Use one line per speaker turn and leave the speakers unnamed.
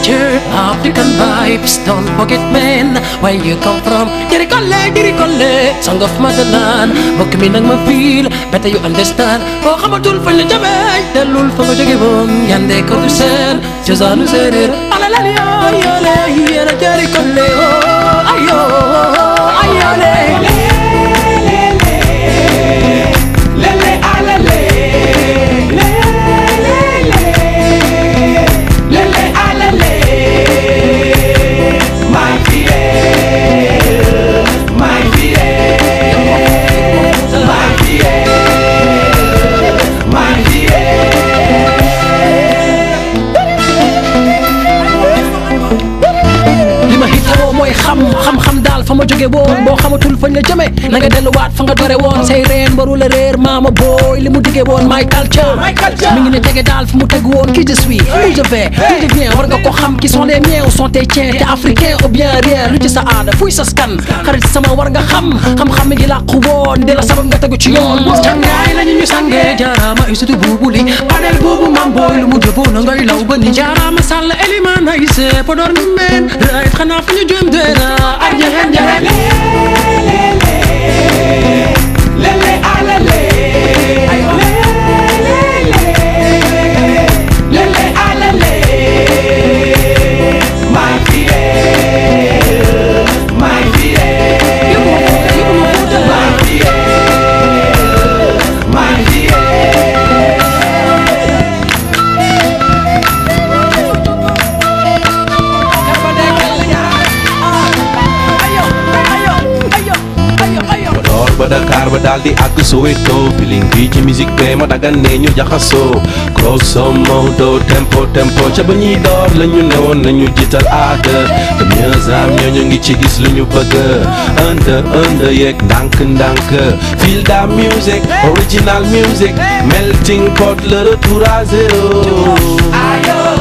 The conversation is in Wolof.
culture, African vibes. Don't forget, man, where you come from. Dirikole, dirikole, song of motherland. Mbokk mi nag ma feel, better you understand. Boo xamatul fañ la jëmee, dellul fa nga jóge woon. Yande ko du seen, cosaanu séeréer. Alalali yoo yoole, yéena dirikole, oh, ayo, ayole.
Lele alele Lele alele My fidel My fidel My fidel My
li ma hitoo mooy xam xam-xam daal fa ma jóge woon boo xamatul fañ la jëme na nga delluwaat fa nga dore woon say reen waru la réer maama booy li mu diggee woon my culture mi ngi ne tege daal fu mu teg woon qui je suis où je vais d'où je viens war nga ko xam qui sont les miens ou sont tes tiens te africain ou bien rien lu ci sa aada fuy sa skan xarit sama war nga xam xam-xam mi ngi làqu woon di la sabab nga tegu ci yoon cangaay lañu ñu sangee jaaraama ay sutu buubu li panel boobu mam booy lu mu jëboo na ngay law ba ni jaaraama sàll eliman ay se podor mi meen right xanaa fu ñu jëm deena ak jaxeen jaxeen
Lele alele Lele alele My fidel My fidel My fidel My fidel
Podor ba Dakar ba daal di àgg Soweto feeling bi ci musique bee ma dagan ne ñu jaxasoo grosso modo tempo tempo ca ba ñuy door la ñu newoon nañu jiital aada te mieux am ñoo ñu ngi ci gis lu ñu bëgg ënd ënd yeeg ndànk ndànk feel da music original music melting pot le retour à zéro
Ayo